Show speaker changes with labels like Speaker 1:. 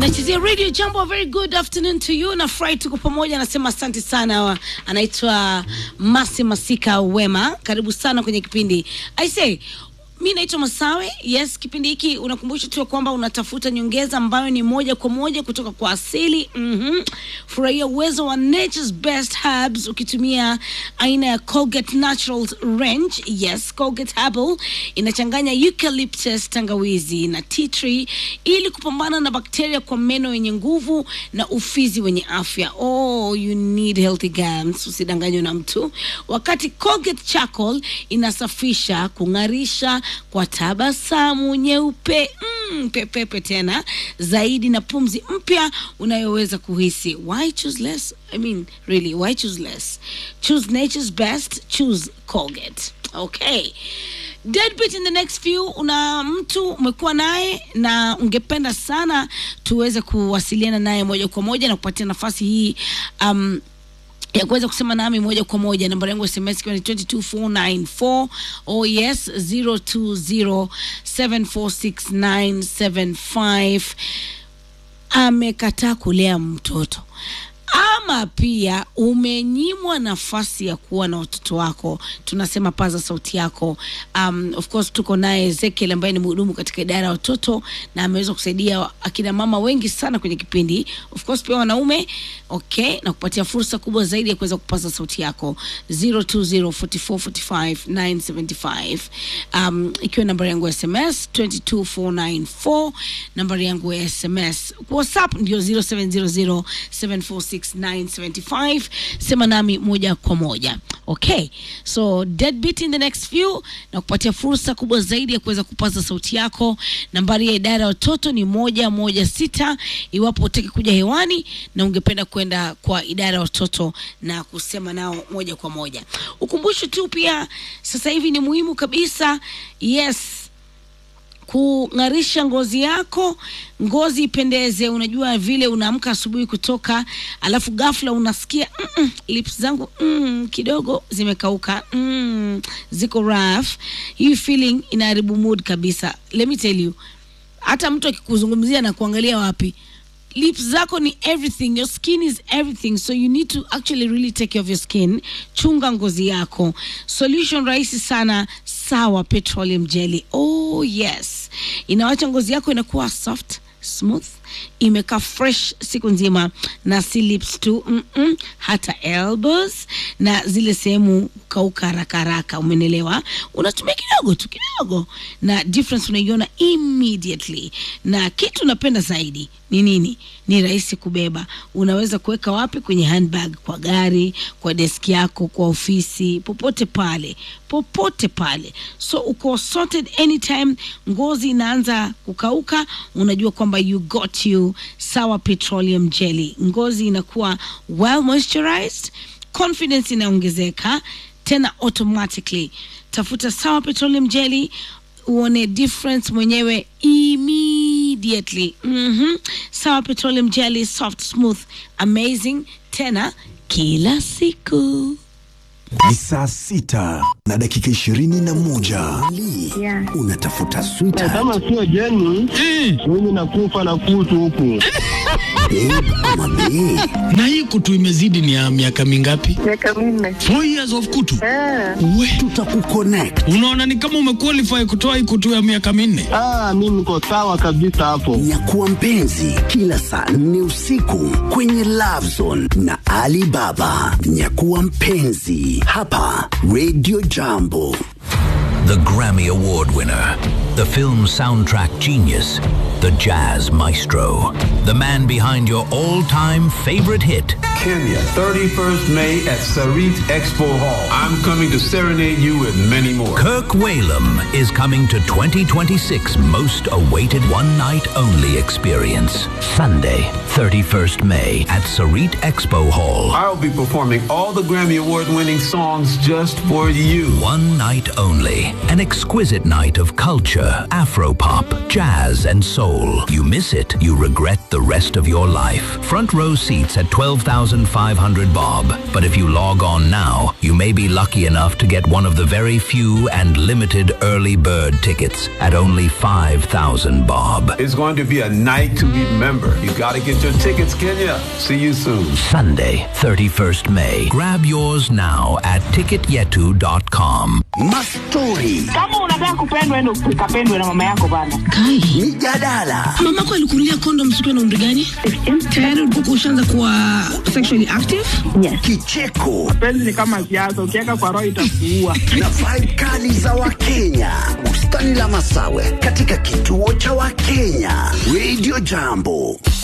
Speaker 1: nachezea radio jambo a very good afternoon to you na furahi tuko pamoja anasema asante sana wa- anaitwa masi masika wema karibu sana kwenye kipindi i say mi naitwa masawe yes kipindi hiki unakumbusha tu ya kwamba unatafuta nyongeza ambayo ni moja kwa moja kutoka kwa asili mm-hmm. furahia uwezo wa nature's best herbs ukitumia aina ya colgate naturals range yes colgate herbal inachanganya eucalyptus tangawizi na tea tree ili kupambana na bakteria kwa meno yenye nguvu na ufizi wenye afya oh you need healthy gums usidanganywe na mtu wakati colgate charcoal inasafisha kung'arisha kwa tabasamu nyeupe mm, pepepe tena zaidi na pumzi mpya unayoweza kuhisi why choose less i mean really why choose less choose nature's best choose colgate okay deadbeat in the next few una mtu umekuwa naye na ungependa sana tuweze kuwasiliana naye moja kwa moja na kupatia nafasi hii um, ya kuweza kusema nami moja kwa moja nambari yangu ya sms ikiwa ni 22494 oh yes 0207469775 amekataa kulea mtoto ama pia umenyimwa nafasi ya kuwa na watoto wako tunasema paza sauti yako um, of course tuko naye ezekiel ambaye ni mhudumu katika idara ya watoto na ameweza kusaidia akina mama wengi sana kwenye kipindi of course pia wanaume okay na kupatia fursa kubwa zaidi ya kuweza kupaza sauti yako 0204445975 um, ikiwa nambari yangu ya sms 22494 nambari yangu ya sms whatsapp ndio 0700746975 sema nami moja kwa moja okay so deadbeat in the next few na kupatia fursa kubwa zaidi ya kuweza kupaza sauti yako nambari ya idara ya watoto ni moja moja sita iwapo utaki kuja hewani na ungependa kwenda kwa idara ya watoto na kusema nao moja kwa moja ukumbusho tu pia sasa hivi ni muhimu kabisa yes kung'arisha ngozi yako ngozi ipendeze unajua vile unaamka asubuhi kutoka alafu ghafla unasikia mm, lips zangu mm, kidogo zimekauka mm, ziko rough hii feeling inaharibu mood kabisa let me tell you hata mtu akikuzungumzia na kuangalia wapi lips zako ni everything your skin is everything so you need to actually really take care of your skin chunga ngozi yako solution rahisi sana sawa petroleum jelly oh yes inawacha ngozi yako inakuwa soft smooth imekaa fresh siku nzima na si lips tu mm-mm, hata elbows na zile sehemu kauka haraka haraka umenelewa unatumia kidogo tu kidogo na difference unaiona immediately na kitu napenda zaidi ni nini ni rahisi kubeba unaweza kuweka wapi kwenye handbag kwa gari kwa deski yako kwa ofisi popote pale popote pale so uko sorted anytime ngozi inaanza kukauka unajua kwamba you got you sawa petroleum jelly ngozi inakuwa well moisturized confidence inaongezeka tena automatically tafuta sawa petroleum jelly uone difference mwenyewe immediately mm-hmm. sawa petroleum jelly soft smooth amazing tena kila siku
Speaker 2: Ni saa sita na dakika ishirini na moja.
Speaker 3: Yeah.
Speaker 2: Unatafuta sweetheart,
Speaker 4: kama sio jeni mimi nakufa na kutu huku
Speaker 2: babe ama bae?
Speaker 5: na hii kutu imezidi ni ya miaka mingapi?
Speaker 3: miaka minne.
Speaker 5: Four years of kutu.
Speaker 3: Ah,
Speaker 5: We,
Speaker 2: Tutakuconnect.
Speaker 5: unaona ni kama umequalify kutoa hii kutu ya miaka minne.
Speaker 4: ah, mi niko sawa kabisa hapo
Speaker 2: Nyakuwa mpenzi kila saa nne usiku kwenye Love Zone na Ali Baba. Nyakuwa mpenzi hapa Radio Jambo.
Speaker 6: The Grammy Award winner, the film soundtrack genius, the jazz maestro, the man behind your all time favorite hit.
Speaker 7: Kenya, 31st May at Sarit Expo Hall. I'm coming to serenade you with many more.
Speaker 6: Kirk Whalum is coming to 2026 most awaited one night only experience. Sunday, 31st May at Sarit Expo Hall.
Speaker 7: I'll be performing all the Grammy Award winning songs just for you.
Speaker 6: One night only. An exquisite night of culture, Afropop, jazz, and soul. soul. You miss it, you regret the rest of your life. Front row seats at 12,500 bob. But if you log on now, you may be lucky enough to get one of the very few and limited early bird tickets at only 5,000 bob.
Speaker 7: It's going to be a night to remember. You got to get your tickets, Kenya. See you soon.
Speaker 6: Sunday, 31st May. Grab yours now at ticketyetu.com.
Speaker 2: Mastori,
Speaker 3: kama unataka kupendwa endo ukapendwe na mama yako bana
Speaker 1: Kai,
Speaker 2: mijadala,
Speaker 1: mamako alikunulia kondom siku na umri gani? Tayari ulikuwa ushaanza kuwa sexually active?
Speaker 2: kicheko
Speaker 3: penzi ni kama siasa ukiweka kwa roho itakuua
Speaker 2: na vibe kali za Wakenya. Bustani la Masawe katika kituo cha Wakenya. Radio Jambo.